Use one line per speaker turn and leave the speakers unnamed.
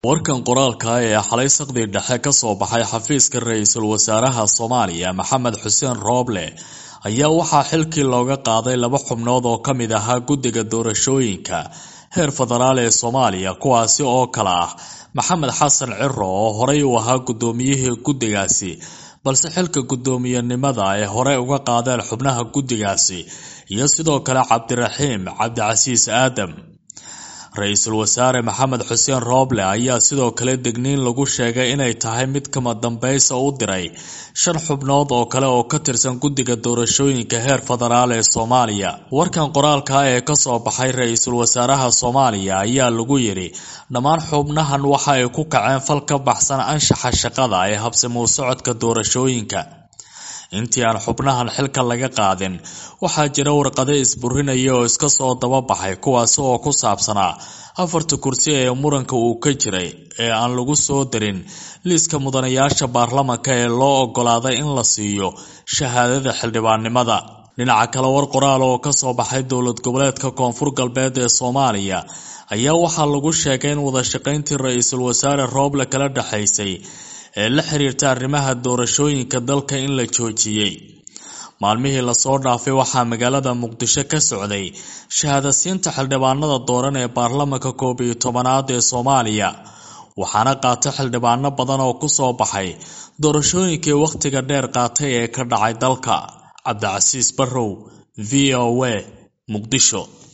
warkan qoraalka ee xalay saqdi dhexe ka soo baxay xafiiska ra-iisul wasaaraha soomaaliya maxamed xuseen rooble ayaa waxaa xilkii looga qaaday laba xubnood oo ka mid ahaa guddiga doorashooyinka heer federaal ee soomaaliya kuwaasi oo kale ah maxamed xasan ciro oo horey u ahaa guddoomiyihii guddigaasi balse xilka guddoomiyenimada ay hore uga qaadeen xubnaha guddigaasi iyo sidoo kale cabdiraxiim cabdicasiis aadam ra-iisul wasaare maxamed xuseen rooble ayaa sidoo kale degniin lagu sheegay inay tahay mid kama dambaysa u diray shan xubnood oo kale oo ka tirsan guddiga doorashooyinka heer federaal ee soomaaliya warkan qoraalka ee kasoo baxay ra-iisul wasaaraha soomaaliya ayaa lagu yidhi dhammaan xubnahan waxa ay ku kaceen fal ka baxsan anshaxa shaqada ee habsamuu socodka doorashooyinka intii aan xubnahan xilka laga qaadin waxaa jira warqado isburinaya oo iska soo dababaxay kuwaasi oo ku saabsanaa afarta kursi ee muranka uu ka jiray ee aan lagu soo darin liiska mudanayaasha baarlamanka ee loo ogolaaday in la siiyo shahaadada xildhibaannimada dhinaca kale war qoraal oo kasoo baxay dowlad goboleedka koonfur galbeed ee soomaaliya ayaa waxaa lagu sheegay in wadashaqayntii ra-iisul wasaare rooble kala dhexaysay ee la xiriirta arrimaha doorashooyinka dalka in la joojiyey maalmihii lasoo dhaafay waxaa magaalada muqdisho ka socday shahaadasiinta xildhibaanada dooran ee baarlamanka koob iyo tobanaad ee soomaaliya waxaana qaatay xildhibaano badan oo kusoo baxay doorashooyinkii wakhtiga dheer qaatay ee ka dhacay dalka cabdicasiis barrow v o a muqdisho